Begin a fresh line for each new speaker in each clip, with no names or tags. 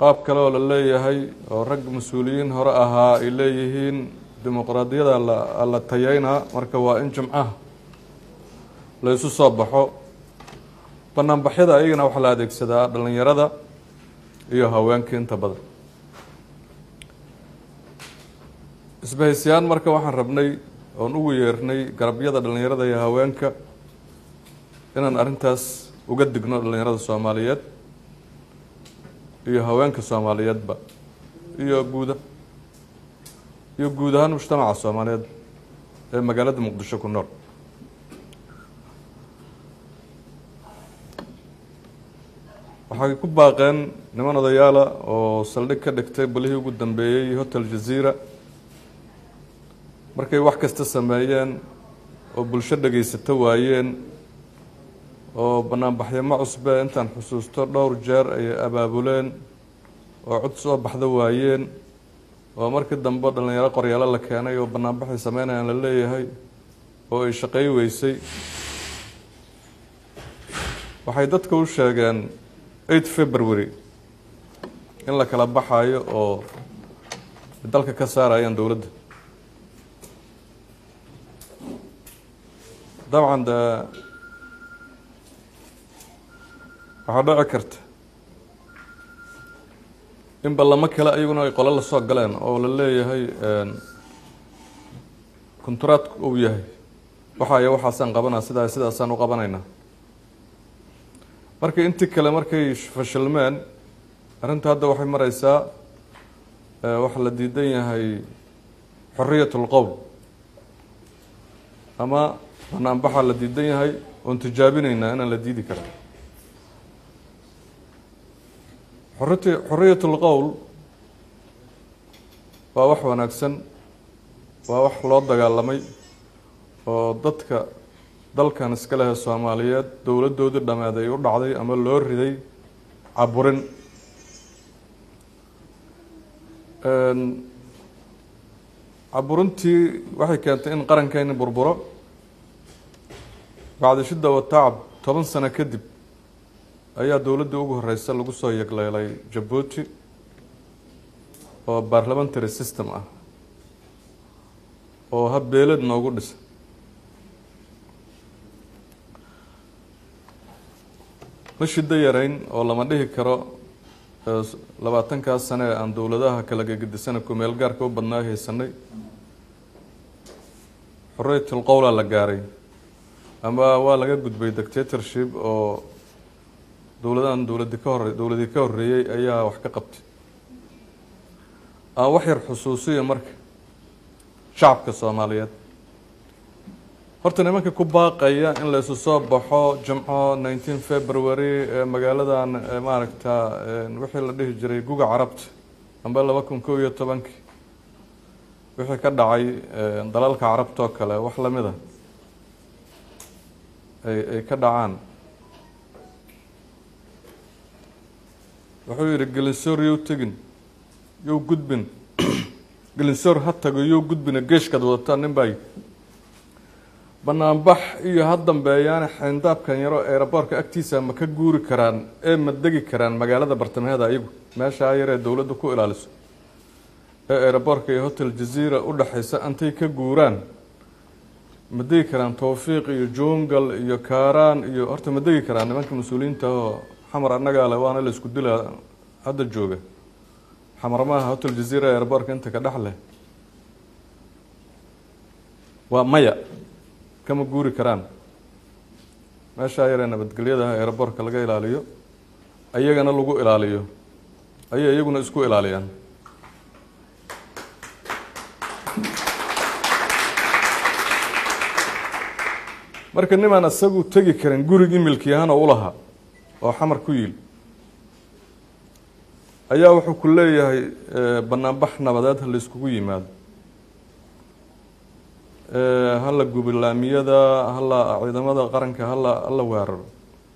qaab kale oo la leeyahay oo rag mas-uuliyiin hore ahaa ay leeyihiin dimuqraadiyada la tayeynaa marka waa in jimcaha la isu soo baxo banaanbaxyada ayagana waxaa la adeegsadaa dhalinyarada iyo haweenka inta badan isbahaysiyaan marka waxaan rabnay oon ugu yeernay garabyada dhalinyarada iyo haweenka inaan arrintaas uga digno dhalinyarada soomaaliyeed iyo haweenka soomaaliyeedba iyo guuda iyo guud ahaan mujtamaca soomaaliyeed ee magaalada muqdisho ku nool waxay ku baaqeen niman odayaala oo saldhig ka dhigtay balihii ugu dambeeyey hotel jazeera markay wax kasta sameeyeen oo bulsho dhegaysato waayeen oo banaanbaxyamo cusbe intaan xusuusto dhowr jeer ayay abaabuleen oo cod soo baxda waayeen oo markii dambe dhalinyaro qoryaalo la keenay oo banaanbaxay sameynayaan la leeyahay oo ay shaqey weysay waxay dadka u sheegeen eight february in la kala baxayo oo dalka ka saarayaan dowladda dabcan de waxaa dhici karta in ballamo kale ayaguna ay qolo la soo galeen oo la leeyahay konturaadku uu yahay waxaaya waxaasaan qabanaa sidaa sidaasaan u qabanaynaa marka intii kale markay fashilmeen arrinta hadda waxay mareysaa waxaa la diidan yahay xoriyat lqowl ama banaanbaxaa la diidan yahay oon tijaabinaynaa inaan la diidi karaa xoriti xoriyat lqowl waa wax wanaagsan waa wax loo dagaalamay oo dadka dalkan iska lehe soomaaliyeed dowladdoodii dhameed ay u dhacday ama loo riday caburin caburintii waxay keentay in qarankeeni burburo bacdi shidda watacab toban sano kadib ayaa dowladdii ugu horeysa lagu soo yegleelay jabuuti oo parliamentary system ah oo habbeeled noogu dhisa ma shiddo yarayn oo lama dhihi karo labaatankaas sane ee aan dowladaha kala gegedisana kumeel gaarka u badnaa haysanay xorriyatul qowlaa la gaaray ama waa laga gudbay dictatorship oo dowladahan dowladi ka hore dowladii ka horreeyey ayaa wax ka qabtay aan wax yar xusuusiya marka shacabka soomaaliyeed horta nimanka ku baaqaya in la isu soo baxo jimco nineteen february ee magaaladan maaragta wixii la dhihi jiray guga carabta amba laba kun kow iyo tobankii wixii ka dhacay dalalka carabta oo kale wax lamid a ay ay ka dhacaan wuxuu yihi gelinsoor yow tegin yow gudbin gelinsoor ha tago yow gudbina geeshkaad wadataa nin baa banaanbax iyo ha dambeeyaana xayndaabkan yaro eeraboorka agtiisa ma ka guuri karaan ee ma degi karaan magaalada bartamaheeda ayagu meeshaa yaree dowladdu ku ilaaliso ee eeraboorka iyo hotel jazeera u dhexaysa antay ka guuraan ma degi karaan towfiiq iyo jungal iyo kaaraan iyo horta ma degi karaan nimanka mas-uuliyiinta oo xamar annagaa le waana la isku dilaa hadda jooga xamar maaha hotel jazeera eeraboorka inta ka dhex leh waa maya kama guuri karaan meeshaa yaree nabadgelyadaha eeraboorka laga ilaaliyo ayagana lagu ilaaliyo ayay iyaguna isku ilaaliyaan marka nimaan isagu tegi karin gurigii milkiyahana u lahaa oo xamar ku yiil ayaa wuxuu ku leeyahay banaanbax nabadeed ha la iskugu yimaado hala gubilaamiyada hala ciidamada qaranka hala hala weeraro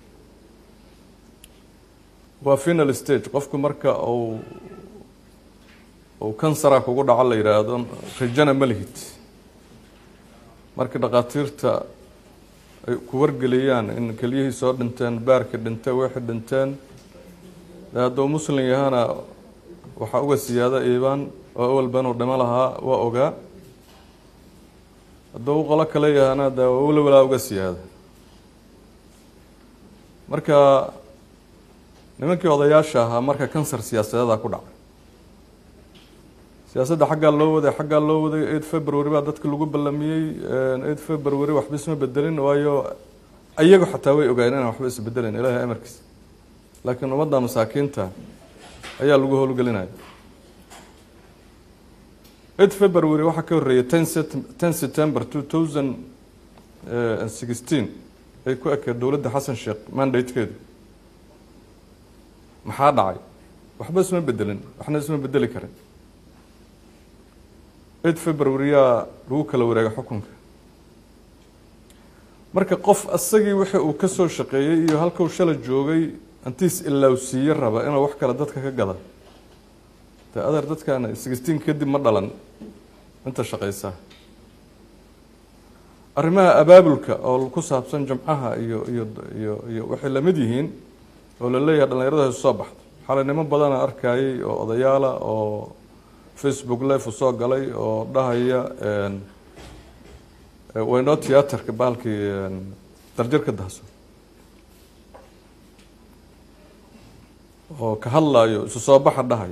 waa final stage qofku marka uu uu kansara kugu dhaco la yidhaahdo rajana ma lihid marka dhakhaatiirta ay ku wargeliyaan in kelyihii soo dhinteen baarka dhintay wixii dhinteen de hadduu muslim yahana waxaa uga siyaada iibaan oo awalba inuu dhimo lahaa waa ogaa hadduu qolo kale yahana de walawalaa uga siyaada marka nimankii odayaasha ahaa marka kansar siyaasadeeda ku dhacay siyaasadda xaggaa loo waday xaggaa loo waday eight february baa dadka lagu ballamiyey eight february waxba isma bedelin waayo iyagu xataa way ogaayeen inaan waxba isbedelin ilaahay amarkiisa laakiin ummadda masaakiinta ayaa lagu howlgelinaya eight february waxaa ka horreeyay ten ten september two thousand and sixteen ay ku ekeed dowladda xasan sheekh mandatekeedu maxaa dhacay waxba isma bedelin waxna isma bedeli karin eight february yaa lagu kala wareegay xukunka marka qof asagii wixii uu ka soo shaqeeyey iyo halkuu shala joogay antiis ilaawsiiye raba inuu wax kale dadka ka gada de adeer dadkaana sixteen kadib ma dhalan inta shaqeysaa arrimaha abaabulka oo ku saabsan jamcaha iyo iyo iyo iyo waxay lamid yihiin oo la leeyahay dhalinyarada heesu soo baxda xalay niman badana arkayay oo odayaala oo facebook live u soo galay oo dhahaya waynoo tiyaatarka bahalkii darjarka dahso oo ka hadlayo isu soo baxa dhahayo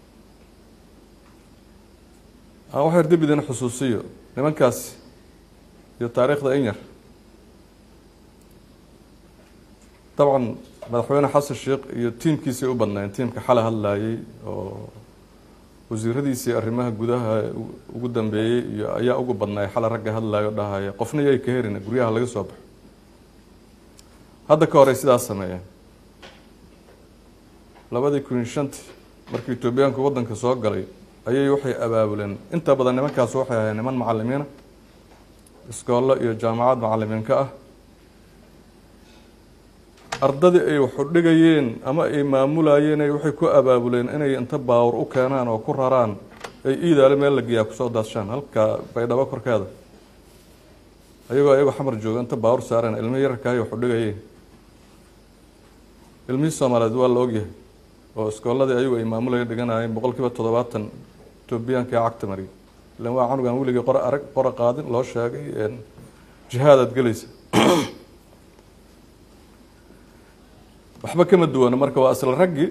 aan wax yar dib idin xusuusiyo nimankaasi iyo taariikhda in yar dabcan madaxweyne xasan sheekh iyo tiimkiisay u badnaayeen tiimka xalay hadlayay oo wasiiradiisii arrimaha gudaha ugu dambeeyey iyo ayaa ugu badnaay xalay ragga hadlayo dhahaya qofna yay ka herina guryaha laga soo baxo hadda ka horey sidaas sameeyeen labadii kun iyo shantii markii etoobiyaanku waddanka soo galay ayay waxay abaabuleen inta badan nimankaas waxay ahayd niman macalimiina iskoollo iyo jaamacad macalimiinka ah ardadii ay waxu dhigayeen ama ay maamulayeen ay waxay ku abaabuleen inay inta baawur u keenaan oo ku raraan ay iidaale meel la geeyaa kusoo daadshaan halka baydhabo korkeeda ayagoo ayagoo xamar jooga inta baawur saareen ilmihii yararkahay waxu dhigayeen ilmihii soomaaliyeed waa la ogyahay oo iskoolladii ayagu ay maamulayeen dhiganayeen boqol kiiba toddobaatan etoobiyaanka ee cagta mariya ilan waa canugan weligii qora arag qora qaadin loo sheegay jihaadaad gelaysa waxba kama duwana marka waa asla raggii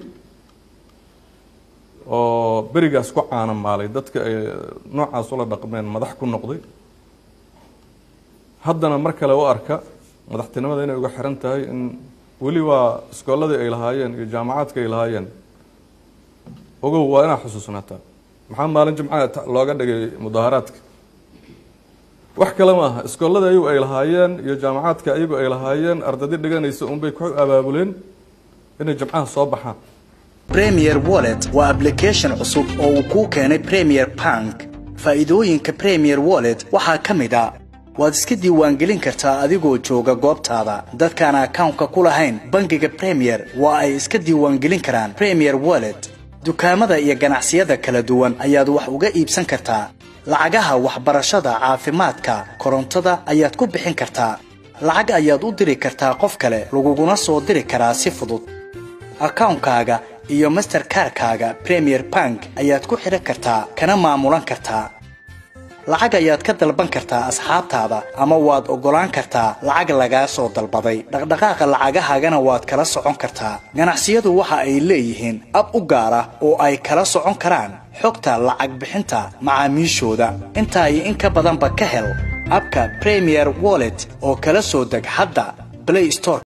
oo berigaas ku caana maalay dadka ay noocaas ula dhaqmeen madax ku noqday haddana mar kale u arka madaxtinimada inay uga xiran tahay in weli waa iskoolladii ay lahaayeen iyo jaamacaadka ay lahaayeen ogow waa inaa xusuusnaataa maxaa maalin jimcaha looga dhigay mudaaharaadka wax kale ma aha iskoolada ayagu ay lahaayeen iyo jaamacaadka ayagu ay lahaayeen ardadi dhiganaysa unbay ku abaabuleen inay jamcaha soo baxaan
premier wallet waa application cusub oo uu kuu keenay premier bank faa'iidooyinka premier wallet waxaa ka mid a waad iska diiwaangelin kartaa adigoo jooga goobtaada dadkaan akawnka ku lahayn bangiga premier waa ay iska diiwaangelin karaan premier wallet dukaamada iyo ganacsiyada kala duwan ayaad wax uga iibsan kartaa lacagaha waxbarashada caafimaadka korontada ayaad ku bixin kartaa lacag ayaad u diri kartaa qof kale laguguna soo diri karaa si fudud akawnkaaga iyo masterkarkaaga premier bank ayaad ku xidhan kartaa kana maamulan kartaa lacag ayaad ka dalban kartaa asxaabtaada ama waad oggolaan kartaa lacag lagaa soo dalbaday dhaqdhaqaaqa lacagahaagana waad kala socon kartaa ganacsiyadu waxa ay leeyihiin ab u gaar ah oo ay kala socon karaan xogta lacag bixinta macaamiishooda intaa iyo in ka badanba ka hel abka premier wallet oo kala soo deg hadda play store